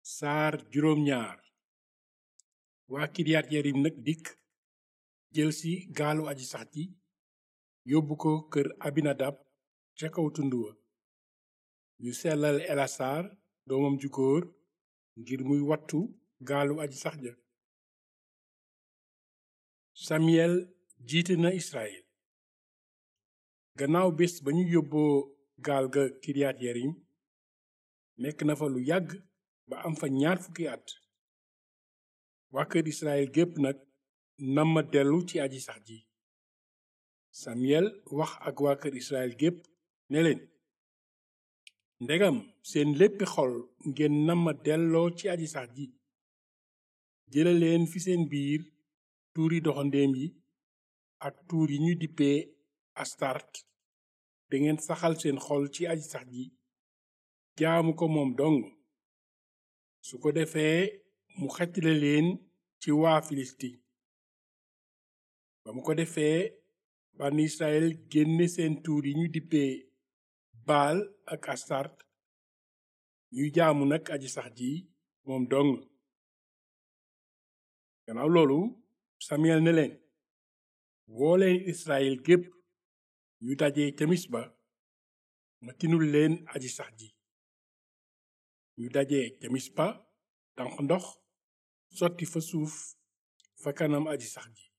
saar juróom ñaar waa kiriyat yarim nag dikk jëlsi gaalu aji sax ji yóbbu ko kër abinadab ca kaw tund wa ñu sellal elasaar doomam ju góor ngir muy wattu gaalu aji sax ja samiyel jiite na israel gannaaw bés ba ñu yóbboo gaal ga kiriyat yarim nekk na fa lu yàgg ba am fa ñaar fukki at waa kër israel gépp nag namma dellu ci aji sax ji samiyel wax ak waa kër israel gépp ne leen ndegam seen léppi xol ngeen namma delloo ci aji sax ji jëlaleen fi seen biir tuuri doxandéem yi ak tuur yi ñu dippee astart te ngeen saxal seen xol ci aji sax ji jaamu ko moom dong su ko defee mu xettile leen ci waa filisti ba mu ko defee bànn israel génne seen tuur yi ñu dippee baal ak astart ñuy jaamu nag aji sax ji moom dong gannaaw loolu samiyel ne leen wooleen israel gépp ñu dajee ca misba ma tinul leen aji sax ji ñu dajee ca mispa tànq ndox sotti fa suuf fa kanam aji sax ji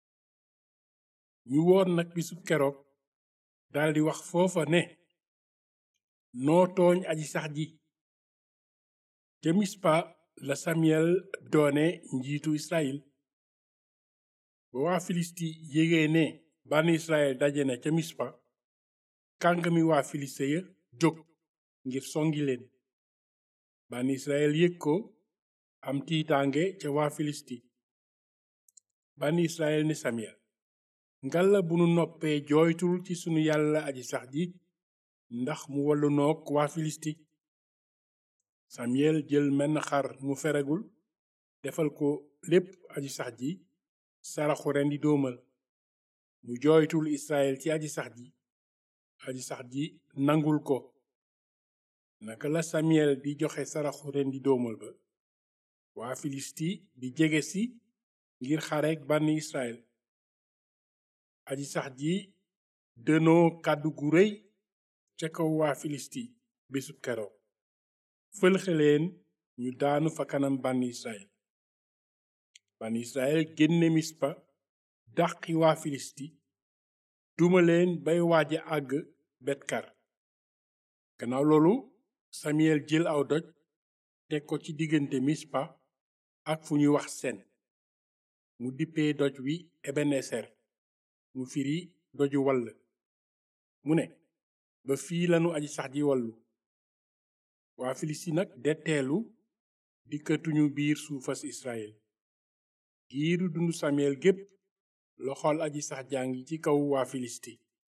ñu woor nag bisu keroog daldi wax foofa ne noo tooñ aji sax ji ca mispa la samiyel doone njiitu israel ba waa filisti yégee ne bànn israel daje na ca mispa kàngami waa filiste ya jóg ngir songi leen bànn israel yëg ko am tiitaange ca waa filisti bànn israel ne samiyel ngalla bu nu noppee jooytul ci sunu yàlla aji sax ji ndax mu wallu noog waa filisti samiyel jël menn xar mu feregul defal ko lépp aji sax ji saraxu rendi doomal mu jooytul israel ci aji sax ji aji sax ji nangul ko naka la samiyel di joxe saraxu rendi doomal ba waa filisti di jege si ngir xareek bànni israel aji sax ji dënoo kàddu gu rëy ca kaw waa filisti bésub keroog fëlxeleen ñu daanu fa kanam bànni israel bànni israel génne mispa dàqi waa filisti duma leen bay waaja àgg betkar gannaaw loolu samiyel jël aw doj teg ko ci diggante mispa ak fu ñuy wax sen mu dippee doj wi ebeneser mu firi doju wall mu ne ba fii lanu aji sax ji wallu waa filisti nag detteelu dikkatuñu biir suufas israel giiru dundu samiyel gépp loxol aji sax jàngi ci kaw waa filisti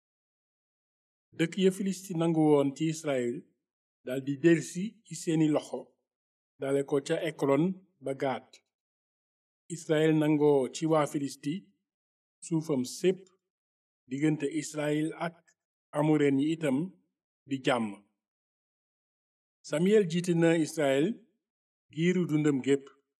dëkk ya filisti nangu woon ci israel daldi delsi ci seeni loxo dale ko ca ekron ba gaat israel nangoo ci waa filisti suufam sépp diggante israel ak amureen yi itam di jàmm samiyel jiite na israel giiru dundam gépp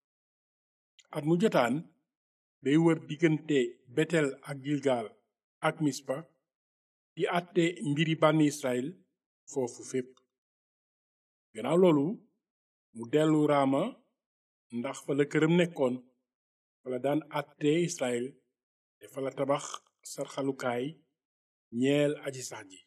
at mu jotaan day wër diggante betel ak gilgal ak mispa di àtte mbiri bànn israel foofu fépp gannaaw loolu mu dellu raama ndax fa la këram nekkoon fa la daan àtte israel te fa la tabax sarxalukaay ñeel aji sax ji